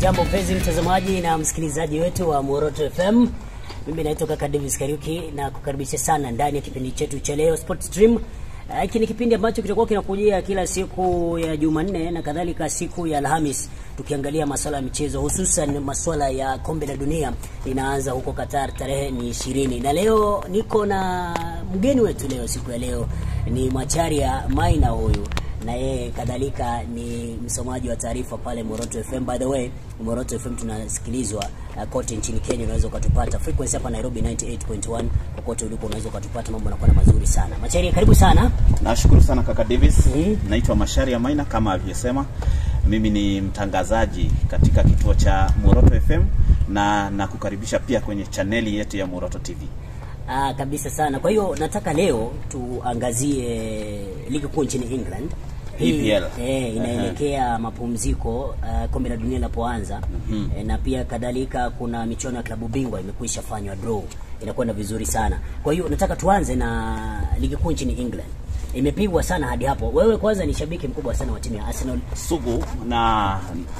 Hujambo mpenzi mtazamaji na msikilizaji wetu wa Moroto FM. Mimi naitwa kaka Davis Kariuki na kukaribisha sana ndani ya kipindi chetu cha leo Sport Stream. Hiki ni kipindi ambacho kitakuwa kinakujia kila siku ya Jumanne na kadhalika siku ya Alhamis, tukiangalia masuala ya michezo, hususan masuala ya kombe la dunia. Inaanza huko Qatar, tarehe ni ishirini, na leo niko na mgeni wetu leo, siku ya leo ni Macharia Maina huyu na yeye kadhalika ni msomaji wa taarifa pale Moroto FM. By the way, Moroto FM tunasikilizwa uh, kote nchini Kenya. Unaweza ukatupata frequency hapa Nairobi 98.1, kokote ulipo unaweza ukatupata. Mambo yanakuwa mazuri sana. Macharia, karibu sana. Nashukuru sana kaka Davis. Mhm. Naitwa Masharia Maina kama alivyosema. Mimi ni mtangazaji katika kituo cha Moroto FM na nakukaribisha pia kwenye chaneli yetu ya Moroto TV. Ah, kabisa sana. Kwa hiyo nataka leo tuangazie ligi kuu nchini England. Hii, EPL. eh, inaelekea mapumziko uh, kombe la dunia linapoanza eh, na pia kadhalika kuna michuano ya klabu bingwa imekwisha fanywa draw, inakwenda vizuri sana. Kwa hiyo nataka tuanze na ligi kuu nchini England. Imepigwa sana hadi hapo. Wewe kwanza ni shabiki mkubwa sana wa timu ya Arsenal. Sugu na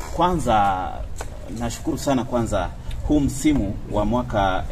kwanza nashukuru sana kwanza huu msimu wa mwaka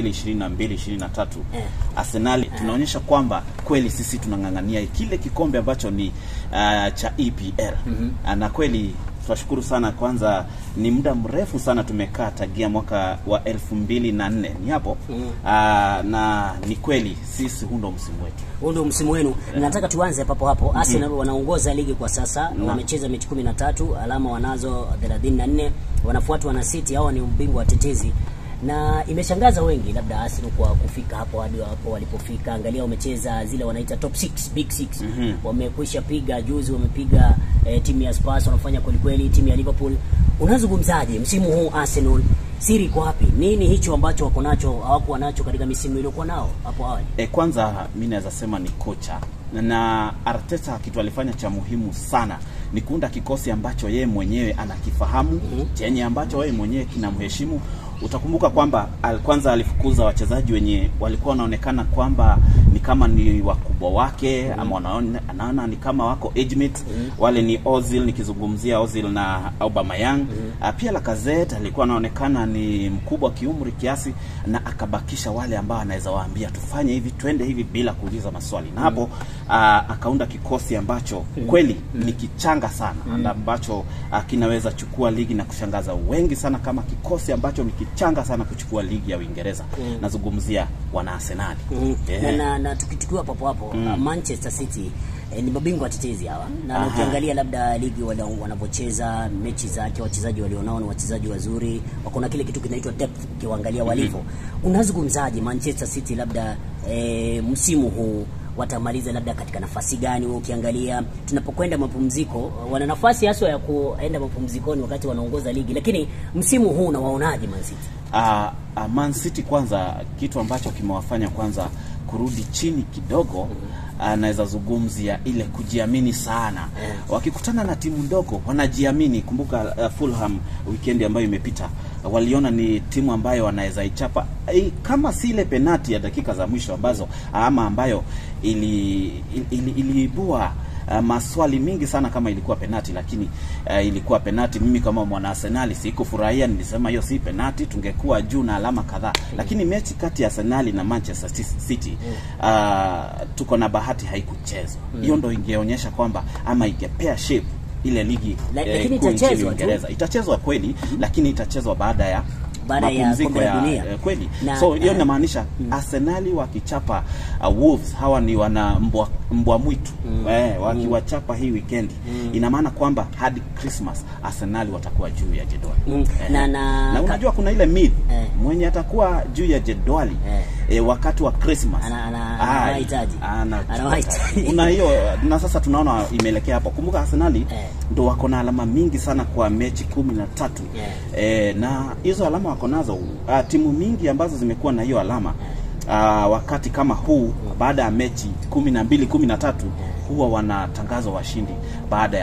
2022-2023 Eh. Arsenal tunaonyesha kwamba kweli sisi tunang'ang'ania kile kikombe ambacho ni uh, cha EPL na kweli tunashukuru sana kwanza, ni muda mrefu sana tumekaa tagia mwaka wa elfu mbili na nne ni hapo Mhm. Ah, na ni kweli sisi huu ndo msimu wetu. Huu ndio msimu wenu. Nataka tuanze papo hapo. Arsenal wanaongoza ligi kwa sasa, wamecheza mechi 13, alama wanazo 34, wanafuatwa na City, hao ni ubingwa watetezi. Na imeshangaza wengi labda Arsenal kwa kufika hapo hadi hapo walipofika. Angalia wamecheza zile wanaita top 6, big 6. Wamekwisha piga juzi, wamepiga eh, timu ya Spurs wanafanya kweli kweli, timu ya Liverpool. Unazungumzaje msimu huu Arsenal? Siri iko wapi? Nini hicho ambacho wako nacho hawakuwa nacho katika misimu iliyokuwa nao hapo awali? E, kwanza mi naweza sema ni kocha na Arteta kitu alifanya cha muhimu sana ni kuunda kikosi ambacho yeye mwenyewe anakifahamu chenye ambacho yeye mwenyewe kinamheshimu. Utakumbuka kwamba al, kwanza alifukuza wachezaji wenye walikuwa wanaonekana kwamba ni kama ni wakubwa wake ama wanaona, anaona ni kama wako age mate. Wale ni Ozil, nikizungumzia Ozil na Aubameyang. Ah, Pia Lacazette alikuwa anaonekana ni mkubwa kiumri kiasi, na akabakisha wale ambao anaweza waambia tufanye hivi, twende hivi bila kuuliza maswali, na hapo ah, akaunda kikosi ambacho kweli ni kichanga sana na ambacho ah, kinaweza chukua ligi na kushangaza wengi sana, kama kikosi ambacho ni kichanga sana kuchukua ligi ya Uingereza. Nazungumzia wana Arsenali. Mm. Eh. Na, na, na tukichukua papo hapo uh, Manchester City eh, ni mabingwa watetezi hawa, na Aha. ukiangalia labda ligi wana- wanavyocheza mechi zake, wachezaji walionao ni wachezaji wazuri, wako na kile kitu kinaitwa depth. Ukiwaangalia walivyo, unazungumzaje Manchester City labda eh, msimu huu watamaliza labda katika nafasi gani? Wewe ukiangalia tunapokwenda mapumziko, wana nafasi haswa ya kuenda mapumzikoni wakati wanaongoza ligi, lakini msimu huu unawaonaje Man City? Uh, uh, Man City kwanza, kitu ambacho kimewafanya kwanza kurudi chini kidogo uh, naweza zungumzia ile kujiamini sana. Wakikutana na timu ndogo wanajiamini. Kumbuka uh, Fulham weekend ambayo imepita uh, waliona ni timu ambayo wanaweza ichapa eh, kama si ile penati ya dakika za mwisho ambazo ama ambayo ili, ili, iliibua uh, maswali mingi sana kama ilikuwa penati, lakini uh, ilikuwa penati. Mimi kama mwana Arsenali sikufurahia, nilisema hiyo si penati, tungekuwa juu na alama kadhaa. Lakini mechi kati ya Arsenali na Manchester City uh, tuko na bahati haikuchezwa. Hiyo ndo ingeonyesha kwamba ama ingepea shape ile ligi La- eh, lakini kuu nchini itachezwa tu. Uingereza. Itachezwa kweli, lakini itachezwa baada ya Baada ya mapumziko kombe la dunia. eh, kweli Na- so hiyo eh, inamaanisha Arsenali wakichapa uh, Wolves hawa ni wana mbwa, mbwa mwitu eh, wakiwachapa hii weekend ina maana kwamba hadi Christmas Arsenali watakuwa juu ya jedwali Mm. Na- na- na unajua kuna ile myth Eh. mwenye atakuwa juu ya jedwali Eh. eh, wakati wa Christmas Ana- ana- Ai, anawahitaji. ana- Anawahitaji. una hiyo na sasa tunaona imeelekea hapo. Kumbuka Arsenali Eh. ndo wako na alama mingi sana kwa mechi kumi na tatu Yeah. eh, na hizo alama wako nazo uh, timu mingi ambazo zimekuwa na hiyo alama uh, wakati kama huu baada ya mechi kumi na mbili kumi na tatu huwa wanatangazwa washindi baada ya ligi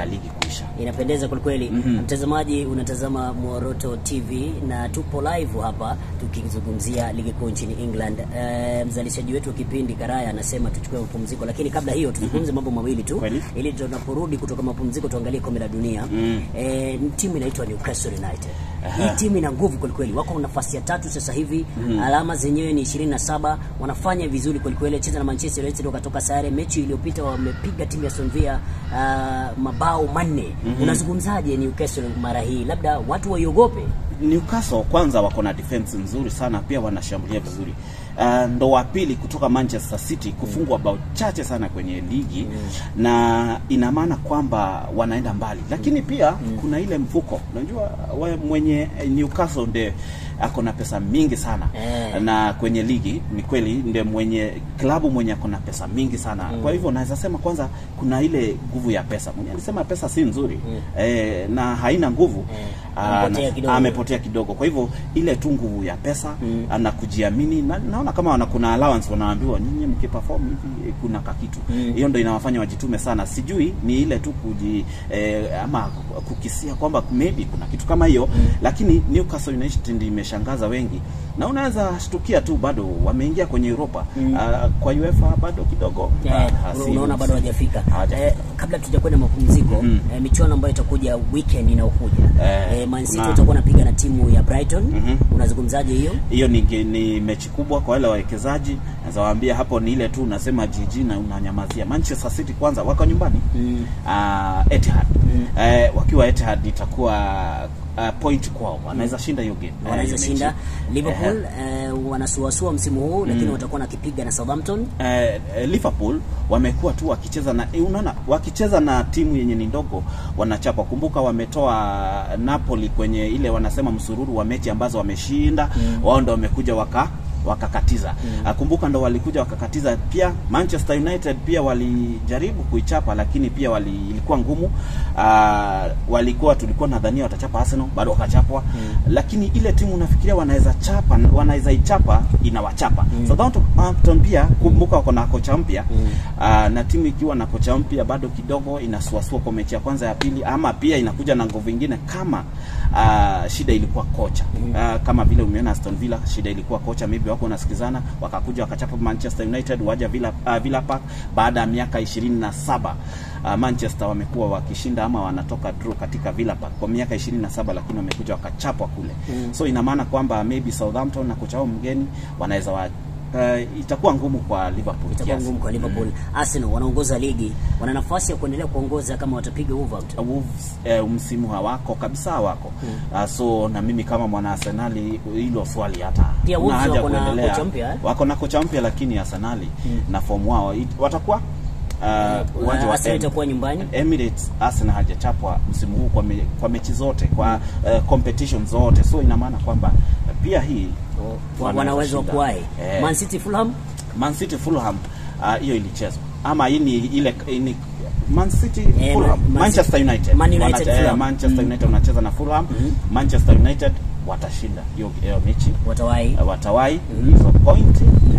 kuisha. inapendeza kwelikweli. Mtazamaji, unatazama Moroto TV na tupo live hapa tukizungumzia ligi kuu nchini England. E, mzalishaji wetu wa kipindi Karaya anasema tuchukue mapumziko, lakini kabla hiyo tuzungumze mambo mawili tu Kweli. ili tunaporudi kutoka mapumziko tuangalie kombe la dunia. E, timu inaitwa Newcastle United. Hii timu ina nguvu kwelikweli, wako nafasi ya tatu sasa hivi, alama zenyewe ni 27, wanafanya vizuri kwelikweli, cheza na Manchester United wakatoka sare. Mechi iliyopita wamepiga timu ya Aston Villa uh, mabao manne. Unazungumzaje Newcastle mara hii, labda watu waiogope? Newcastle kwanza wako na defense nzuri sana, pia wanashambulia vizuri. Uh, ndo wa pili kutoka Manchester City kufungwa bao chache sana kwenye ligi na ina maana kwamba wanaenda mbali, lakini pia kuna ile mfuko. Unajua we mwenye Newcastle nde ako na pesa mingi sana Eh. na kwenye ligi ni kweli nde mwenye klabu mwenye ako na pesa mingi sana kwa hivyo naweza sema kwanza kuna ile nguvu ya pesa. Mwenye alisema pesa si nzuri eh, na haina nguvu Ah, Amepotea na- kidogo. amepotea kidogo. Kwa hivyo ile tu nguvu ya pesa na kujiamini, na, naona kama wana, kuna allowance wanaambiwa nyinyi mkiperform hivi eh, kuna kakitu hiyo ndo inawafanya wajitume sana. Sijui ni ile tu kuji eh, ama kukisia kwamba maybe kuna kitu kama hiyo lakini Newcastle United imeshangaza wengi na unaweza shtukia tu bado wameingia kwenye Europa Ah, kwa UEFA bado kidogo Eh, ah, si- unaona bado hawajafika. Hawajafika. Eh, kabla tujakwenda mapumziko eh, michuano ambayo itakuja weekend inayokuja Eh, eh, Man City kuna- watakuwa napiga na timu ya Brighton. Unazungumzaje hiyo? hiyo ni, ni mechi kubwa kwa wale wawekezaji. Naweza waambia hapo ni ile tu unasema jiji na unanyamazia. Manchester City kwanza wako nyumbani mm. Etihad eh, wakiwa Etihad itakuwa uh, point kwao, wanaweza shinda hiyo game, Eh, wanaweza hiyo shinda mechi. Liverpool eh, wanasuasua msimu huu lakini watakuwa nakipiga na Southampton. eh, eh, Liverpool wamekuwa tu wakicheza na eh, unaona wakicheza na timu yenye ni ndogo wanachapa. Kumbuka wametoa Napoli kwenye ile wanasema msururu wa mechi ambazo wameshinda, wao ndo wamekuja waka wakakatiza. Ah, Kumbuka ndo walikuja wakakatiza pia. Manchester United pia walijaribu kuichapa, lakini pia wali, ilikuwa ngumu. Ah, walikuwa tulikuwa nadhania watachapa Arsenal, bado wakachapwa. Lakini ile timu unafikiria wanaweza chapa, wanaweza ichapa, inawachapa. Southampton pia kumbuka wako na kocha mpya Ah, na timu ikiwa na kocha mpya bado kidogo inasuasua kwa mechi ya kwanza ya pili, ama pia inakuja na nguvu ingine kama ah, shida ilikuwa kocha Ah, kama vile umeona Aston Villa, shida ilikuwa kocha, maybe wako wanasikizana, wakakuja wakachapa Manchester United, waja Villa, uh, Villa Park baada ya miaka ishirini na saba. Uh, Manchester wamekuwa wakishinda ama wanatoka draw katika Villa Park kwa miaka 27 lakini wamekuja wakachapwa kule. So ina maana kwamba maybe Southampton na kocha wao mgeni wanaweza wa, uh, itakuwa ngumu kwa Liverpool. Itakuwa kiasi. ngumu kwa Liverpool. Arsenal wanaongoza ligi, wana nafasi ya kuendelea kuongoza kama watapiga Wolverhampton. Wolves eh, msimu hawako kabisa hawako Ah, so na mimi kama mwana Arsenali hilo swali hata Pia huna Wolves haja wako na kuendelea. kocha mpya, eh? wako na kocha mpya lakini Arsenali na fomu wao it- watakuwa ah, uwanja wa Arsenal Em- itakuwa nyumbani. Emirates Arsenal hajachapwa msimu huu kwa, me, kwa mechi zote kwa eh, competition zote so ina maana kwamba eh, pia hii Wa- wana uwezo wa shinda. kuwahi. Eh, Man City Fulham Man City Fulham ah, hiyo ilichezwa ama hii ni ile ni Man City Eh, Fulham Man- Manchester United Man United, Wana- eh, Fulham. Manchester United wanacheza na Fulham Manchester United watashinda hiyo hiyo mechi watawahi. eh, watawai hizo point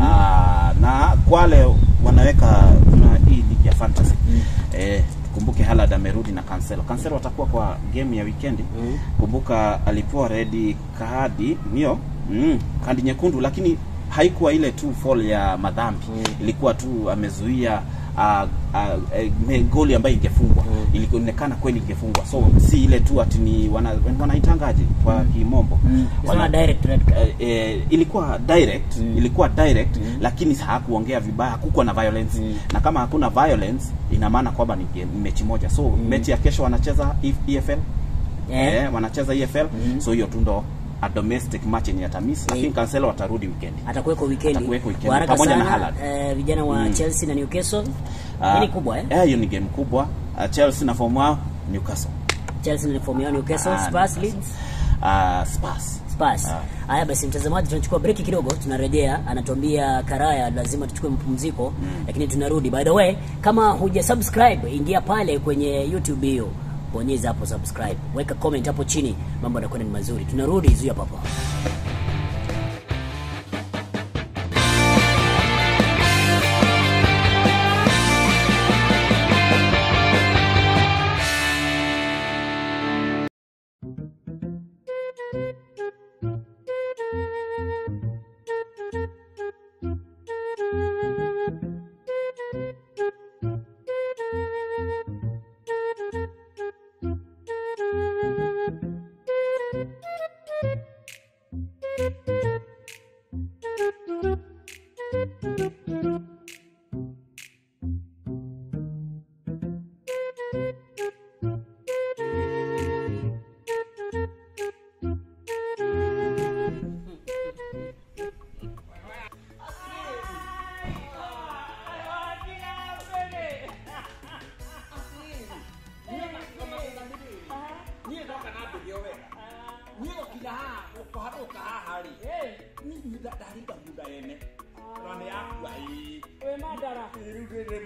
Ah, na kwa wale wanaweka kuna hii ligi ya fantasy eh, kumbuke Haaland amerudi na Cancelo. Cancelo watakuwa kwa game ya weekend. Kumbuka alipewa red kadi hiyo mm, kadi nyekundu, lakini haikuwa ile tu fall ya madhambi ilikuwa tu amezuia uh, uh, eh, goli ambayo ingefungwa ilionekana kweli ingefungwa, so si ile tu ati ni wana, wanaitangaje kwa kimombo Sema Wana- direct red card. eh, eh, ilikuwa direct ilikuwa direct lakini hakuongea vibaya, hakukuwa na violence na kama hakuna violence ina maana kwamba ni game- mechi moja, so mechi ya kesho wanacheza E- EFL Eh. eh, wanacheza EFL so hiyo tu ndo a domestic match yenye atamiss, lakini Cancelo watarudi weekend. Atakuweko weekend. Atakuweko weekend, Kwa haraka pamoja na sana Haaland. eh, vijana wa Chelsea na Newcastle. Ah, Hii ni kubwa eh? eh, hiyo ni game kubwa. Ah, Chelsea na form wao Newcastle. Chelsea na form yao Newcastle, Ah, Spurs Newcastle. Leeds. Ah, Spurs. Spurs. Ah. Haya basi, mtazamaji, tunachukua breki kidogo, tunarejea. Anatuambia Karaya lazima tuchukue mapumziko, lakini tunarudi. By the way, kama huja subscribe, ingia pale kwenye YouTube hiyo, bonyeza hapo subscribe, weka comment hapo chini, mambo yanakwenda ni mazuri. Tunarudi, zuia papa.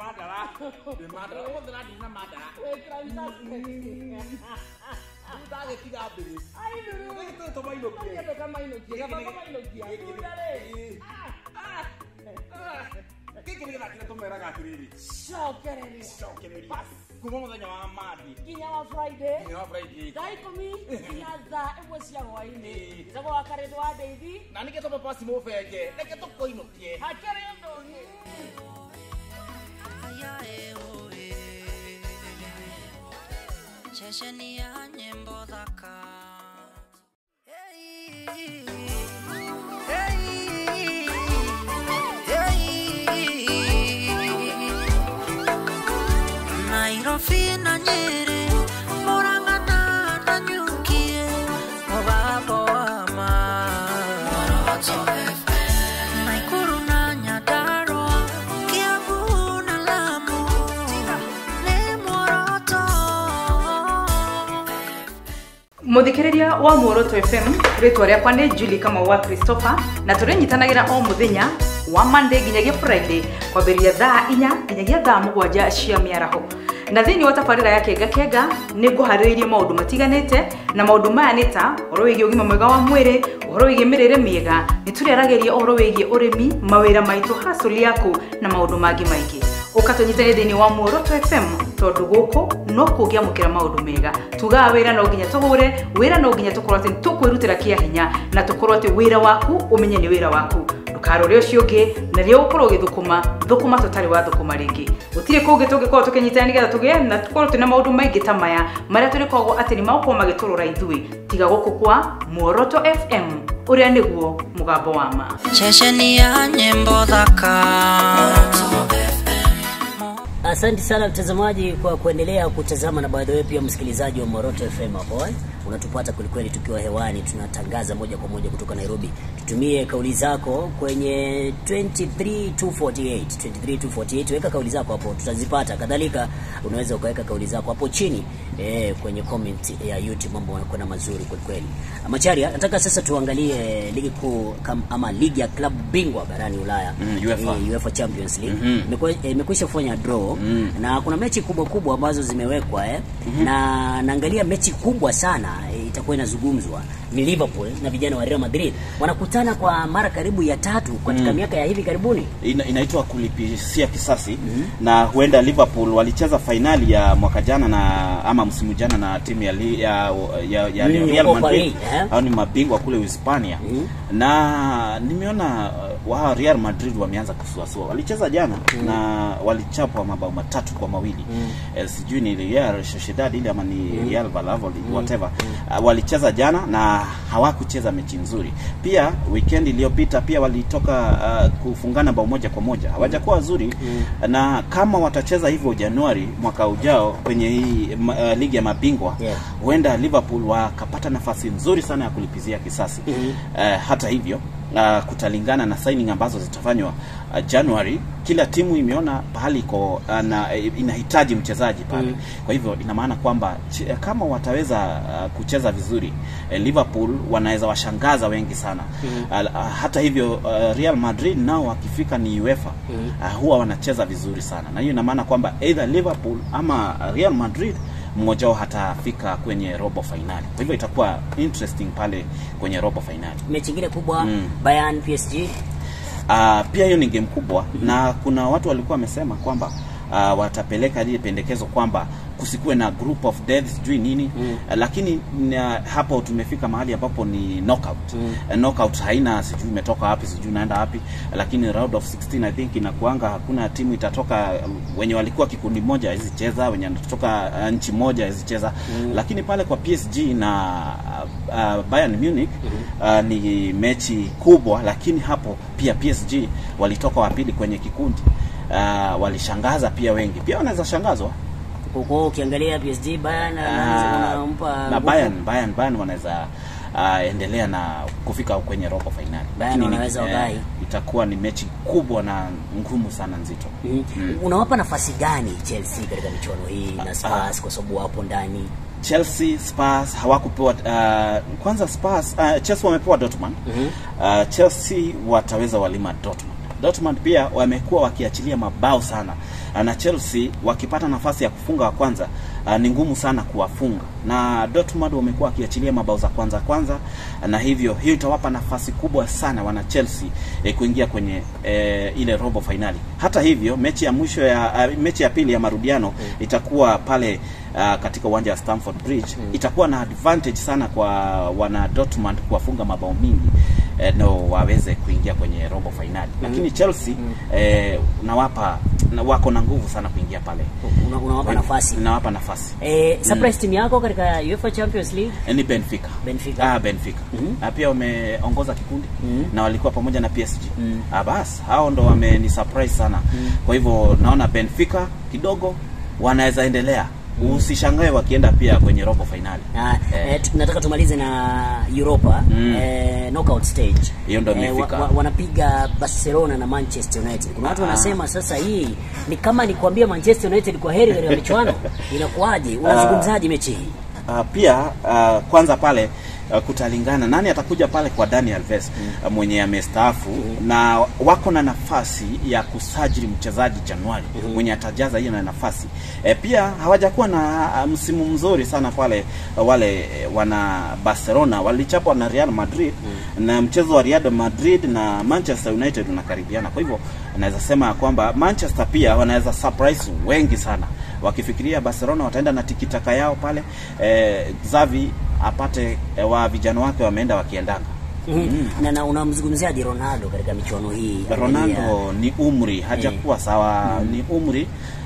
madara ndä madara å thä ndä na madara ndagä tiga mbä rä tå mainåkie gä kä nä gä thakire tå meraga atä rä rä cokereria kuma må thenya wa mandi nginya wa friday nginya wa friday thaa ikumi nginya thaa ĩmwe cia hwainĩ njagwo wa karĩndũ wa ndeithi na nä kä tå pasi må benge reke tå koinå kie hakĩrĩ ũndũ ceceni ya nyĩmbo thaka Hey, hey, hey. Nairobi na Nyeri, Murang'a na Nanyuki, mũgambo wa ma. Nakuru na Nyandarua, Kiambu na Lamu, nĩ Moroto. muthikiriria wa muoroto fm ritwa riakwa ni juli kama wa christopher na turinyitanagĩra o mũthenya wa monday nginyagia friday kwambĩrĩria thaa inya nginyagia thaa mũgwanja cia mĩaraho na thĩinĩ wa tabarĩra ya kenga kenga nĩ ngũharĩrĩirie maũndũ matiganĩte na maũndũ maya nĩ ta ũhoro wĩgiĩ ũgima mwega wa mwĩrĩ ũhoro wĩgiĩ mĩrĩre mĩega nĩ tũrĩaragĩria ũhoro wĩgiĩ ũrĩmi mawĩra maitũ hasũli yaku na maũndũ mangĩ maingĩ ũka tũnyitane thĩinĩ wa muoroto fm tondũ gũkũ no kũngĩamũkĩra maũndũ mega tugaga wĩra no nginya tũhũre wĩra no nginya tũkorwo atĩ nĩ tũkwĩrutĩra kĩa hinya na tũkorwo atĩ wĩra waku ũmenye nĩ wĩra waku ndũkarore ũcio ũngĩ na rĩrĩa ũgũkorwo ũgĩthũkũma thũkũma tũtarĩ wa thũkũma rĩngĩ gũtirĩ kũngĩ tũngĩkorwo tũkĩnyitana nĩgetha tũgĩe na tũkorwo twĩna maũndũ maingĩ ta maya marĩa tũrĩkoragwo atĩ nĩ magũkorwo magĩtũrora ithuĩ tiga gũkũ kwa muoroto fm ũrĩa nĩguo mũgambo wa ma ceceni ya nyĩmbo thaka Asante sana mtazamaji kwa kuendelea kutazama, na by the way pia msikilizaji wa Moroto FM hapo eh, unatupata kwelikweli tukiwa hewani, tunatangaza moja kwa moja kutoka Nairobi. Tutumie kauli zako kwenye 23248 23248, weka kauli zako hapo, tutazipata. Kadhalika unaweza ukaweka kauli zako hapo chini eh, kwenye comment ya YouTube, mambo yanakwenda mazuri kwelikweli. Macharia, nataka sasa tuangalie ligi kuu kam- ama ligi ya klabu bingwa barani Ulaya Mm, UEFA. Eh, UEFA Champions League Mhm. Imekuwa- eh, imekwisha kufanya draw Mm. na kuna mechi kubwa kubwa ambazo zimewekwa eh. na naangalia mechi kubwa sana eh, itakuwa inazungumzwa ni Liverpool na vijana wa Real Madrid wanakutana kwa mara karibu ya tatu katika miaka ya hivi karibuni. Ina, inaitwa kulipisia kisasi na huenda Liverpool walicheza fainali ya mwaka jana na ama msimu jana na timu ya, li- ya, ya, ya Mm, Real huko Madrid Paris, eh? au ni mabingwa kule Uhispania na nimeona uh, wao Real Madrid wameanza kusuasua. Walicheza jana na walichapwa mabao matatu kwa mawili eh, sijui ni Real Sociedad ile ama ni Real Valladolid whatever uh, walicheza jana na hawakucheza mechi nzuri. Pia weekend iliyopita pia walitoka uh, kufungana bao moja kwa moja, hawajakuwa wazuri na kama watacheza hivyo Januari mwaka ujao kwenye hii ma- uh, ligi ya mabingwa Yeah. huenda Liverpool wakapata nafasi nzuri sana ya kulipizia kisasi. Eh, hata hivyo uh, kutalingana na signing ambazo zitafanywa uh, January. Kila timu imeona pahali iko uh, na eh, inahitaji mchezaji pale kwa hivyo ina maana kwamba ch- kama wataweza uh, kucheza vizuri eh, Liverpool wanaweza washangaza wengi sana uh, uh, hata hivyo uh, Real Madrid nao wakifika ni UEFA uh, huwa wanacheza vizuri sana, na hiyo ina maana kwamba either Liverpool ama Real Madrid mmoja wao hatafika kwenye robo fainali. Kwa hivyo itakuwa interesting pale kwenye robo fainali. Mechi ingine kubwa Mm. Bayern PSG Uh, pia hiyo ni game kubwa na kuna watu walikuwa wamesema kwamba uh, watapeleka lile pendekezo kwamba kusikuwe na group of death sijui nini mm. uh, lakini na, hapo tumefika mahali ambapo ni knockout mm. uh, knockout haina sijui imetoka wapi sijui naenda wapi lakini round of 16 I think inakuanga hakuna timu itatoka um, wenye walikuwa kikundi moja hawezi cheza wenye wanatoka uh, nchi moja hawezi cheza mm. lakini pale kwa PSG na uh, uh, Bayern Munich uh, ni mechi kubwa lakini hapo pia PSG walitoka wa pili kwenye kikundi uh, walishangaza pia wengi pia wanaweza shangazwa huko, ukiangalia PSG Bayern Ah, wanampa na nguvu. Bayern Bayern Bayern wanaweza uh, endelea na kufika kwenye robo fainali Bayern Lakini ni- wanaweza eh, wagai. itakuwa ni mechi kubwa na ngumu sana nzito Mhm. Unawapa nafasi gani Chelsea katika michuano hii na Spurs kwa sababu wapo ndani? Chelsea Spurs hawakupewa uh, kwanza Spurs uh, Chelsea wamepewa Dortmund uh, Chelsea wataweza walima Dortmund Dortmund pia wamekuwa wakiachilia mabao sana Ah, na Chelsea wakipata nafasi ya kufunga wa kwanza ah, ni ngumu sana kuwafunga, na Dortmund wamekuwa wakiachilia mabao za kwanza kwanza, na hivyo hiyo itawapa nafasi kubwa sana wana Chelsea eh, kuingia kwenye eh, ile robo finali. Hata hivyo mechi ya mwisho ya ah, mechi ya pili ya marudiano itakuwa pale ah, katika uwanja wa Stamford Bridge itakuwa na advantage sana kwa wana Dortmund kuwafunga mabao mingi eh, no waweze kuingia kwenye robo finali, lakini Chelsea eh, nawapa na wako na nguvu sana kuingia pale, Una- unawapa nafasi nawapa nafasi eh, surprise team yako katika UEFA Champions League Eh, ni Benfica. Benfica. Ah, Benfica. Na pia wameongoza kikundi na walikuwa pamoja na PSG. Ah, bas hao ndo wameni surprise sana. Kwa hivyo naona Benfica kidogo wanaweza endelea. Usishangae wakienda pia kwenye robo finali. na Eh. eh, tu- nataka tumalize na Europa Mm. eh, knockout stage. Hiyo ndo wa, imefika. wa, wanapiga Barcelona na Manchester United. Kuna watu Ah. wanasema sasa hii ni kama ni kuambia Manchester United kwa heri katika michuano. Inakuwaje? Unazungumzaje mechi hii? Uh, pia uh, kwanza pale uh, kutalingana nani atakuja pale kwa Dani Alves uh, mwenye amestaafu na wako na nafasi ya kusajili mchezaji Januari mwenye atajaza hiyo na nafasi e, pia hawajakuwa na uh, msimu mzuri sana pale uh, wale eh, wana Barcelona walichapwa na Real Madrid na mchezo wa Real Madrid na Manchester United unakaribiana kwa hivyo naweza sema ya kwamba Manchester pia wanaweza surprise wengi sana wakifikiria Barcelona wataenda na tikitaka yao pale eh, Xavi apate eh, wa vijana wake wameenda wakiendanga Mm. Na, na unamzungumziaje Ronaldo katika michuano hii? Ronaldo ni umri hajakuwa sawa, ni umri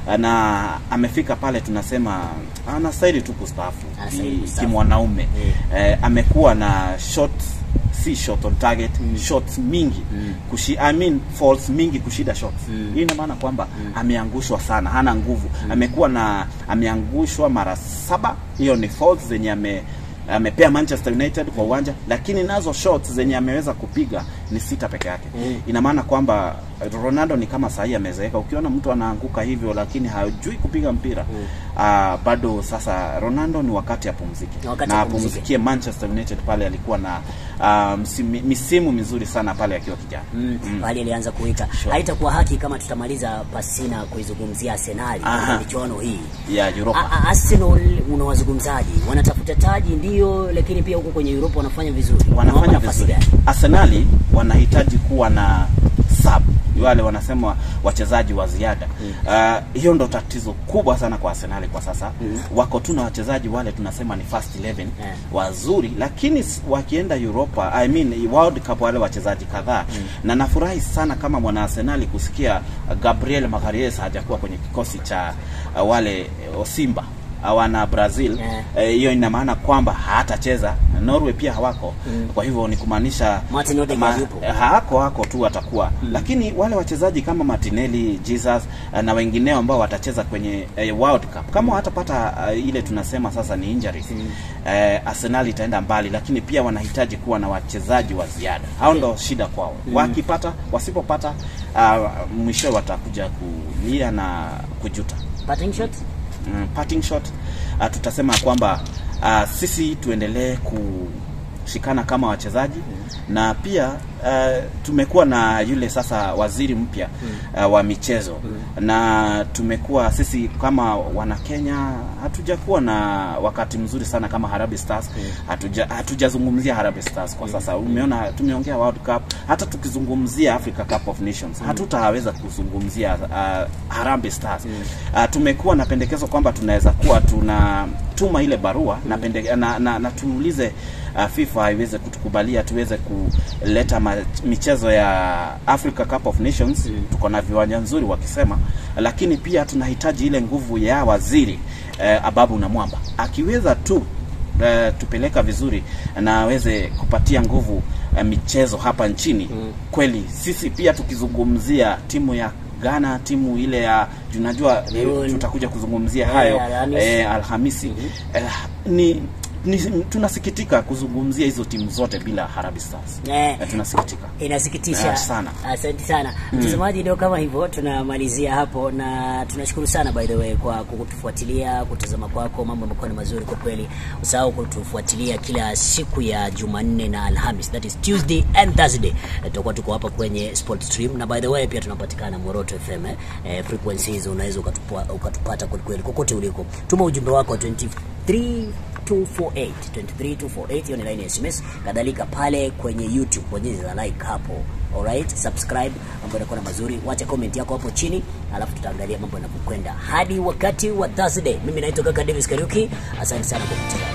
na amefika pale, tunasema anastahili tu kustaafu Anastahili ki- kustaafu. kimwanaume. Eh, amekuwa na shot si shot on target shots mingi kushi, I mean falls mingi kushida shots. Hii ina maana kwamba ameangushwa sana, hana nguvu. Amekuwa na ameangushwa mara saba, hiyo ni falls zenye ame amepea Manchester United kwa uwanja, lakini nazo shots zenye ameweza kupiga ni sita peke yake. Ina maana kwamba Ronaldo ni kama sahii amezeeka. Ukiona mtu anaanguka hivyo lakini hajui kupiga mpira ah, bado sasa Ronaldo ni wakati apumzike Ni wakati na apumzike. apumzikie Manchester United pale alikuwa na ah, msimi- misimu mizuri sana pale akiwa kijana. Mm, hali alianza kuita. Sure. Haitakuwa haki kama tutamaliza pasina kuizungumzia Arsenal katika Aha. michuano hii. ya Europa. A- a- Arsenal unawazungumzaji? Wanatafuta taji ndio, lakini pia huko kwenye Europa wanafanya vizuri. wanafanya Unawapa nafasi vizuri. gani? Arsenali wanahitaji kuwa na sub wale wanasema wachezaji wa ziada. Uh, hiyo ndo tatizo kubwa sana kwa Arsenali kwa sasa. Wako tu na wachezaji wale tunasema ni first 11 Yeah. wazuri, lakini s- wakienda Europa, I mean World Cup wale wachezaji kadhaa na nafurahi sana kama mwana Arsenali kusikia uh, Gabriel Magalhaes hajakuwa kwenye kikosi cha uh, wale uh, Simba uh, wana Brazil Yeah. Eh, hiyo ina maana kwamba hatacheza. Norway pia hawako kwa hivyo ni kumaanisha Martin Odegaard yupo. eh, hako hako tu atakuwa lakini wale wachezaji kama Martinelli, Jesus eh, na wengineo ambao watacheza kwenye eh, World Cup kama watapata eh, ile tunasema sasa ni injuries eh, Arsenal itaenda mbali, lakini pia wanahitaji kuwa na wachezaji wa ziada. Hao ndo shida kwao. Wakipata, wasipopata, uh, mwisho watakuja kulia na kujuta Parting shot? mm, parting shot uh, tutasema kwamba uh, sisi tuendelee kushikana kama wachezaji na pia uh, tumekuwa na yule sasa waziri mpya uh, wa michezo na tumekuwa sisi kama wana Kenya hatujakuwa na wakati mzuri sana kama Harambee Stars hatuja hatujazungumzia Harambee Stars kwa sasa umeona tumeongea World Cup hata tukizungumzia Africa Cup of Nations hatutaweza kuzungumzia uh, Harambee Stars uh, tumekuwa na pendekezo kwamba tunaweza kuwa tunatuma ile barua na, pende, na, na, na tuulize uh, FIFA iweze kutukubalia tuweze kuleta ma, michezo ya Africa Cup of Nations tuko na viwanja nzuri wakisema, lakini pia tunahitaji ile nguvu ya waziri eh, Ababu na Mwamba akiweza tu eh, tupeleka vizuri na aweze kupatia nguvu eh, michezo hapa nchini kweli sisi pia tukizungumzia timu ya Ghana timu ile ya tunajua eh, Leon. tutakuja kuzungumzia Eh, hayo Alhamisi. eh, Alhamisi eh, ni ni, tunasikitika kuzungumzia hizo timu zote bila Harambee Stars. Eh. Eh, tunasikitika. inasikitisha Ah, sana. asante sana mtazamaji ndio kama hivyo tunamalizia hapo na tunashukuru sana by the way kwa kutufuatilia kutazama kwako mambo yamekuwa ni mazuri kwa kweli usahau kutufuatilia kila siku ya jumanne na alhamis that is tuesday and thursday Eh, tutakuwa tuko hapa kwenye sport stream na by the way pia tunapatikana moroto fm eh, eh, frequencies unaweza ukatupa- ukatupata kwelikweli kokote uliko tuma ujumbe wako wa 23 248 23248 hiyo ni line ya SMS. Kadhalika pale kwenye YouTube bonyeza like hapo. Alright, subscribe, mambo yanakuwa na mazuri. Wacha comment yako hapo chini, alafu tutaangalia mambo yanavyokwenda hadi wakati wa Thursday. Mimi naitwa kaka Davis Kariuki, asante sana kwa kutazama.